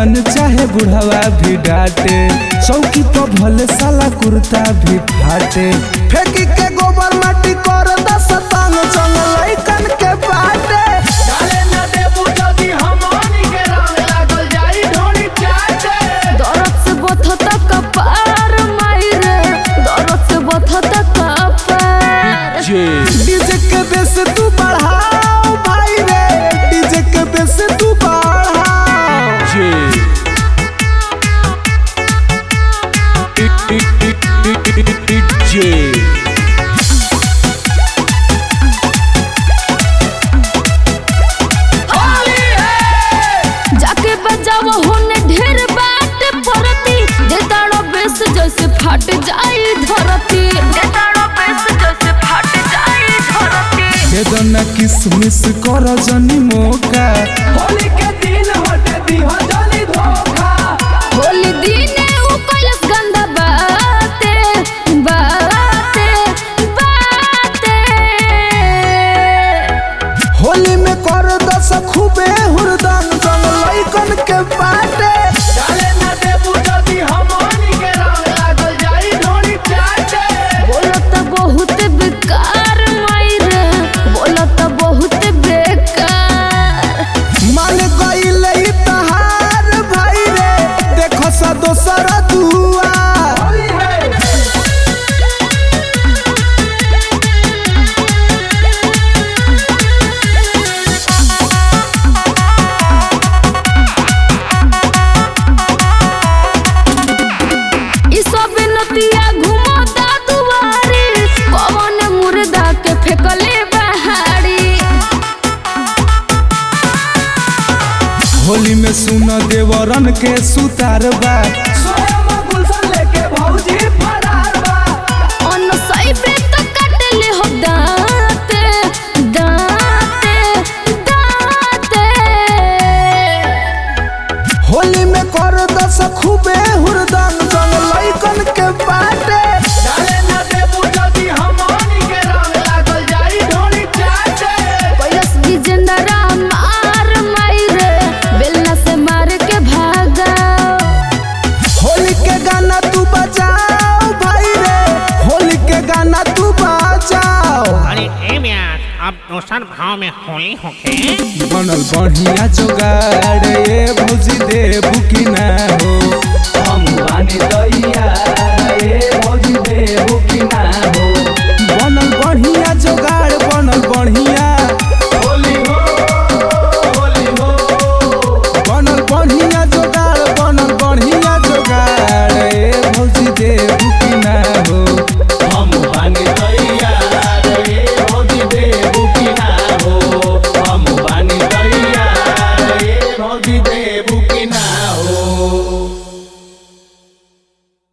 जवान चाहे बुढ़वा भी डांटे चौकी पर भले साला कुर्ता भी फाटे फेंकी के गोबर माटी कर दस तंग चंग लइकन के बाटे डाले न देबू जदी हमनी के रंग लागल जाई ढोली चाटे दरद से बथत कपार मायरे दरद से बथत कपार डीजे के बेस तू बढ़ाओ भाई रे डीजे के बेस तू बढ़ाओ होली है जाके बजाव होने ढेर बात परती देताड़ो बेस जैसे फट जाई धरती देताड़ो बेस जैसे फट जाई धरती बेदना किसमिस कर जनी मौका होली के दिन हटे दिहा जली धोखा होली दिने उ कैलस गंदा बाते बाते बाते होली में कर दस खूबे हुरदंग जंग लइकन के बाटे डाले न देबू जदी हमनी के रंग लागल जाई ढोली चाटे बोलत बहुत बेकार मायरे बोलत बहुत बेकार मान गईल ई तहार भाई रे देखो सा दोसर दुआ होली है ई सब नतिया घुमता दुआरी पवन मुर्दा के फेकले बहारी होली में सुन देवरन के सुतार बा स्वयं गुलशन लेके भौजी फरार बा अन सैबे तो कटले हो दाते दाते दाते होली में कर दस खूबे हुरदंग जंग लइकन के बाटे डाले न देबू जदी हमनी के रंग लागल जाई ढोली चाटे कैलस विजेंद्रा मार मायरे बेलना से मार के भागा होली के गाना तू बजाओ भाई रे होली के गाना तू बजाओ अरे ए म्यार अब दोसर भाव में होली होके बनल बढ़िया जोगाड़ ये भौजी देबू की ना हो हम बानी दैया ए भौजी देबू की ना हो बनल बढ़िया जोगाड़ बनल बढ़िया होली हो होली हो बनल बढ़िया जोगाड़ बनल बढ़िया जोगाड़ ये भौजी देबू की ना हो हम बानी दैया ए भौजी देबू की ना हो हम बानी दैया ए भौजी देबू की ना